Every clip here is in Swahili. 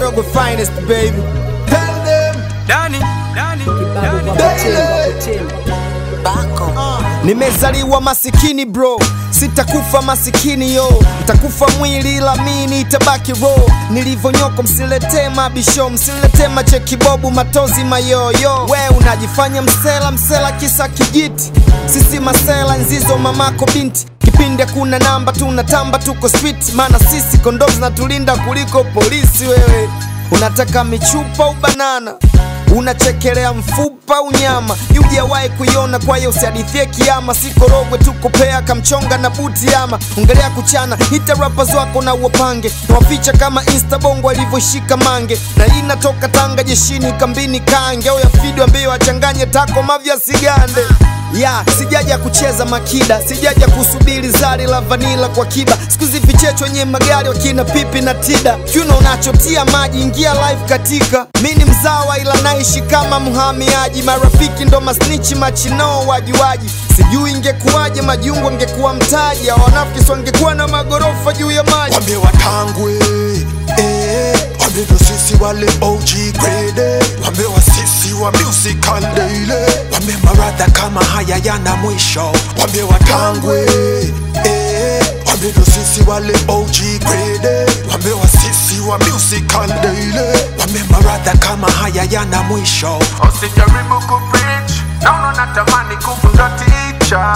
Korogwe finest baby. Tell them. Dani, Dani, Dani. Nimezaliwa masikini bro, sitakufa masikini yo, ntakufa mwili ila mini itabaki ro. Nilivyonyoko msiletee mabisho, msiletee machekibobu, matozi mayoyo. We unajifanya msela, msela kisa kijiti, sisi masela nzizo mamako binti kipindi hakuna namba, tunatamba tuko street, maana sisi kondoo zinatulinda kuliko polisi. Wewe unataka michupa ubanana unachekelea mfupa unyama yujawahi kuiona kwa hiyo usihadithie kiama sikorogwe tukopea kamchonga na buti ama ongelea kuchana hita rappers wako na uwapange nawaficha kama insta bongo alivyoshika mange na hii inatoka tanga jeshini kambini kange au yafidi ambio achanganye tako mavya sigande ya sijaja kucheza makida sijaja kusubiri zari la vanila kwa kiba siku hizi vichecho wenye magari wakina pipi na tida kiuno unachotia maji ingia live katika mi ni mzawa ila naishi kama mhamiaji marafiki ndo masnichi machinoo wajuaji sijui ingekuwaje majungu angekuwa mtaji au wanafiki wangekuwa na magorofa juu ya maji Wambie watangwe eh, wambie ndo sisi wale OG grade wambie wasisi wa musical daily wambie maradha kama haya yana mwisho wambie watangwe eh, wambie ndo sisi wale OG grade wambie wasisi wa musical daily wambie maradha kama haya yana mwisho Usijaribu kupreach, naona natamani kufunga ticha.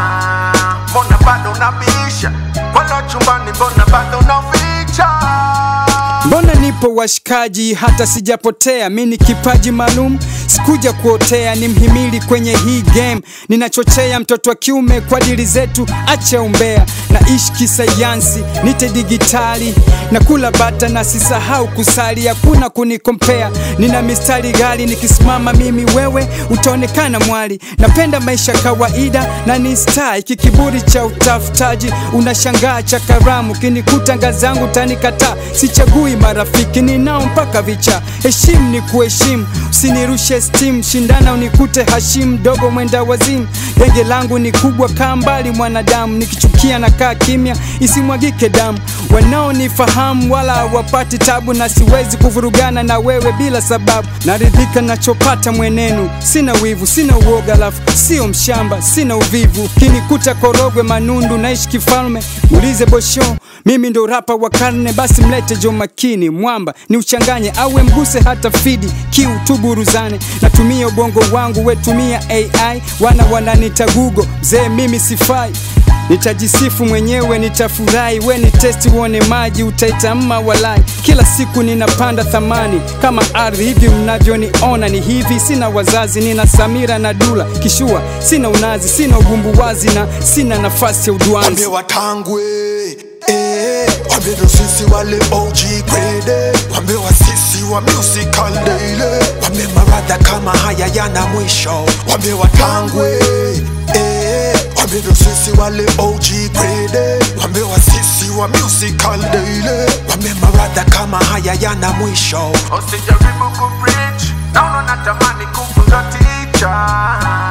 Mbona bado unabisha? Wala chumbani mbona bado unaficha? Mbona nipo washikaji, hata sijapotea. Mi ni kipaji maalum, sikuja kuotea, ni mhimili kwenye hii game. Ninachochea mtoto wa kiume kwa dili zetu, acha umbea. Naishi kisayansi, nite digitali, na kula bata na sisahau kusali, hakuna kunikompea. Nina mistari ghali, nikisimama mimi wewe utaonekana mwali. Napenda maisha kawaida na ni star, hiki kiburi cha utafutaji unashangaa cha karamu, kinikuta ngazi yangu tanikataa, sichagui marafiki ninao mpaka vicha. Heshimu ni kuheshimu, usinirushe steam, shindana unikute Hashim dogo mwenda wazimu. Genge langu ni kubwa, kaa mbali mwanadamu, nikichukia na kaa kimya, isimwagike damu. Wanaonifahamu wala hawapati tabu, na siwezi kuvurugana na wewe bila sababu. Naridhika nachopata mwenenu, sina wivu, sina uoga, alafu sio mshamba, sina uvivu. Kinikuta Korogwe Manundu, naishi kifalme, muulize Bosho, mimi ndo rapa wa karne, basi mlete Jo Makini mwamba ni uchanganye, awe mguse hata fidi kiu tuburuzane. Natumia ubongo wangu, we tumia AI, wana wananita Google, mzee mimi sifai Nitajisifu mwenyewe, nitafurahi, we ni testi uone maji, utaitamma walai. Kila siku ninapanda thamani kama ardhi, hivi mnavyoniona ni hivi. Sina wazazi, nina Samira na Dula kishua, sina unazi, sina ugumbuwazi na sina nafasi ya Wambie udwanzi. watangwe eh, wambie ndo sisi wale OG grade wambie wasisi wa musical daily wambie maradha kama haya yana mwisho wambie watangwe eh, wambie ndo sisi wale OG grade wambie wasisi wa musical daily wambie maradha kama haya yana mwisho Usijaribu kupreach, naona natamani kufunga ticha.